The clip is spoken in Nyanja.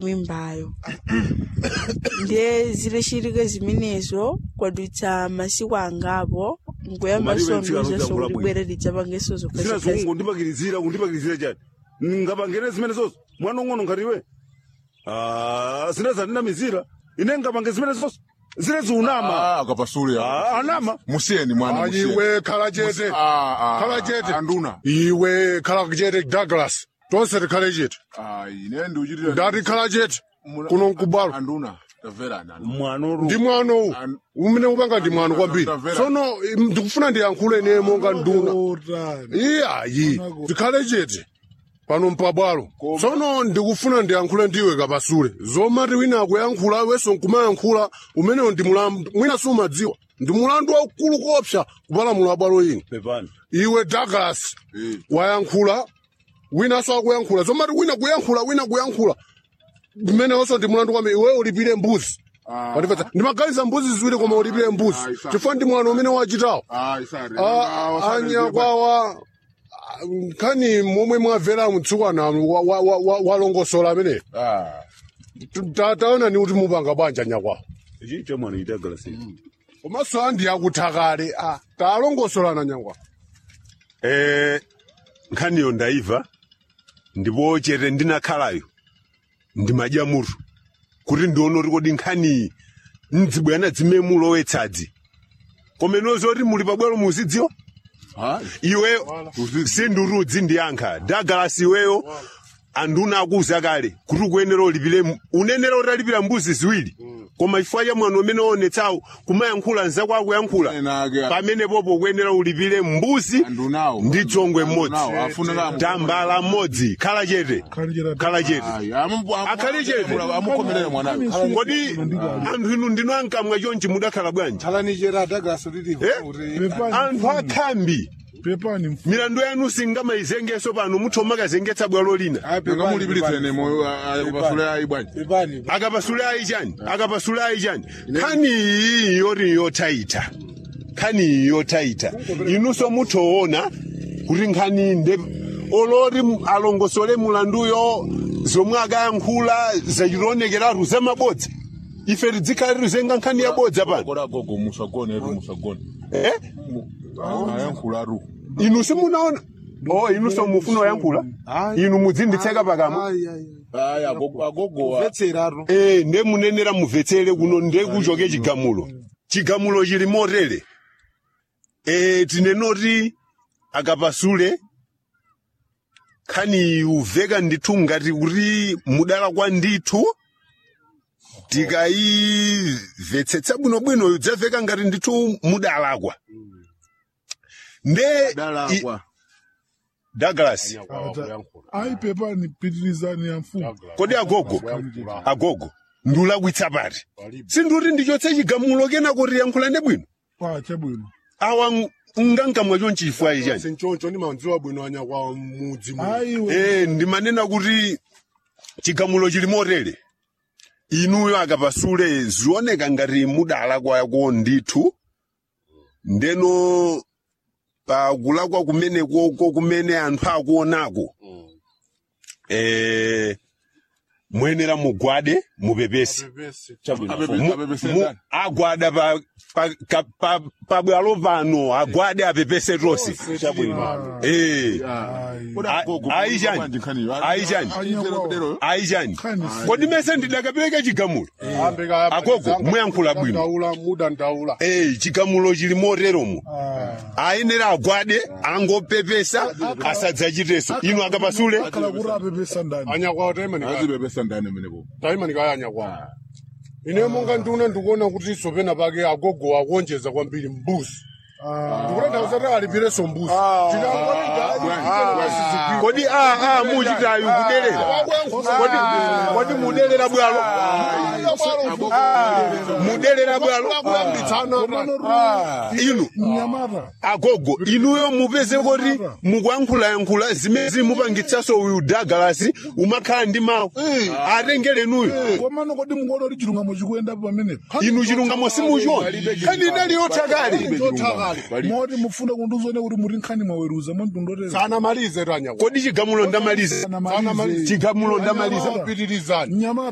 mwimbayo ndiye zilechitike zimenezo kwadutsa masiku angapo nkuyamba Malibe sono mfika zaso anotangula kuti bwino. bwere lidzapangenso zina zokhazikhazi zungu kundipakirizira kundipakirizira chani ngapangene zimene zoso mwana ung'ono ngatiwe Ah, zina zatinamizira ine ngapange zimene zoso zine ziunama Ah, akapasule Ah, anama musiyeni mwana Ayi musiyeni. iwe khala chete Ah, ah, khala ah, chete anduna iwe khala chete douglas tonse tikhale chete ayi ine ndiuchitira ndati khala chete kuno nkubwalo anduna taverana mwanoru ndi mwano uwu An- umene upanga ndi mwano kwambiri Tamvera. tsono im, ndikufuna ndiyankhule ine monga nduna iyayi tikhale chete pano mpabwalo tsono ndikufuna ndiyankhule ndiwe kapasule zomati wina akuyankhula weso nkumayankhula umenewo ndi mulandu mwina sumadziwa ndi mulandu waukulu kopsa kupalamula bwalo ino pepani iwe douglas Eh. wayankhula winanso akuyankhula zomati wina kuyankhula wina kuyankhula mmenewonso ndi mulandu kwambiri iwe ulipire mbuzi Ah. Wandipeza? ndimaganiza mbuzi ziwiri koma ulipire mbuzi Ah, isa. chifukwa ndi mwana umene wachitawo ayi sare Ah, anyakwawa nkhani momwe mwamvera mtsikana wa- wa- wa- wa- walongosola ameneyo ah Ta- taona ni kuti mupanga bwanji anyakwawa ichi cha mwana itagalasi komanso andi akuti kale ah, talongosolana nyakwawa eh nkhaniyo ndaiva ndipo chete ndinakhalayo ndimadyamuru kuti ndione kuti kodi nkhaniyi mdzibwana dzimemulowetsadzi komeno zoti muli pabwalo muzidziwa ayi iweyo sindurudzi ndiyankha dagalasi iweyo anduna akuza kale kuti ukuyenera ulipire mu- unenera kuti alipira mbuzi ziwiri koma chifukwa cha mwano umene waonetsawo kumayankhula nzako akuyankhula Enake. pamene popo ukuyenera ulipire mbuzi Andunawo. ndi chongwe mmodzi Andunawo, afunira amu- tambala mmodzi khala chete khala chete ayi amu Akhali chete. amukomerere mwanawe kodi anthu inu ndino ankamwa chonchi mudakhala bwanji talanijera douglas uliliva Eh? kuti anthu akhambi pepani mfu- milandu yanu singamayizengeso pano muthoma kazengetsa bwalo lina nanga mulipiritsene moyo akapasule ayi bwanji pepani akapasula ayi chani akapasula ayi chani nkhani iyi yoti yotaita nkhani iyi yotaita inunso muthoona kuti nkhani iyi nde oloti mu- alongosole mulanduyo zomwe akayankhula zachitonekeratu zamabodza ife tidzikhala tizenga nkhani yabodza pano kola gogo musagone ru musagone eh? ayankhularu inu simunaona o inu so mufuna oyankhula inu mudzinditseka pakamwa ayi agogo agogo vetseraro Eh, nde munenera mumvetsere kuno nde kuchoke chigamulo chigamulo chili motere e, tinenoti akapasule khani uveka ndithu ngati kuti mudala kwa ndithu tikayimvetsetsa bwinobwino udzaveka ngati ndithu mudalakwa nde i- dalakwa douglas ayi pepani pitirizani ya mfumu kodi agogo agogo ndulakwitsa pati sinduti ndichotse chigamulo kena kuti yankhulane bwino pa chabwino awa ng- ngangamwa chonchi chifukwa chani sinchoncho ndimadziwa bwino anyakwawa mudzi muno. ayi we eh ndimanena kuti chigamulo chili motere inuyo akapasule zioneka ngati mudala kwako ndithu ndeno pakulakwa kumenekoko kumene anthu akuonako eh muyenera mugwade mupepese Mu- mu- agwada pa pa ka- pa pabwalo pano agwade apepese tonse eh ayi chani ayi chani ayi chani kodi mese ndidakapereka chigamulo agogo muyankhula bwino ndaula muda ndaula eh chigamulo chili moteromo ayenera agwade angopepesa asadzachiteso inu akapasule kala kuti apepesa ndani anyakwawa taimanika azipepesa ndani menepo taimanika anyakwawa ine monga nduna ndikuona kuti sopena pake agogo akuonjeza kwambiri mbuzi ndikutanthauza kuti alipireso mbuzi kodi a a muchitayu kudelera kodi kodi mudelera bwalo mudelera bwalo inu mnyamata agogo inuyo mupeze kuti mukuyankhulayankhula zimene zimupangitsaso uyu dagalasi umakhala ndi mawu atengelenuyo komano kodi mungoona kuti chilungamo chikuyenda pamenepo inu chilungamo simuchiona khani inali yothakale moti mufuna kunduzone kuti muri nkhani mwaweruza mondundotera sanamalize tanyakwawa kodi chigamulo ndamaliza Sanamalize. chigamulo ndamaliza pitirizani mnyamata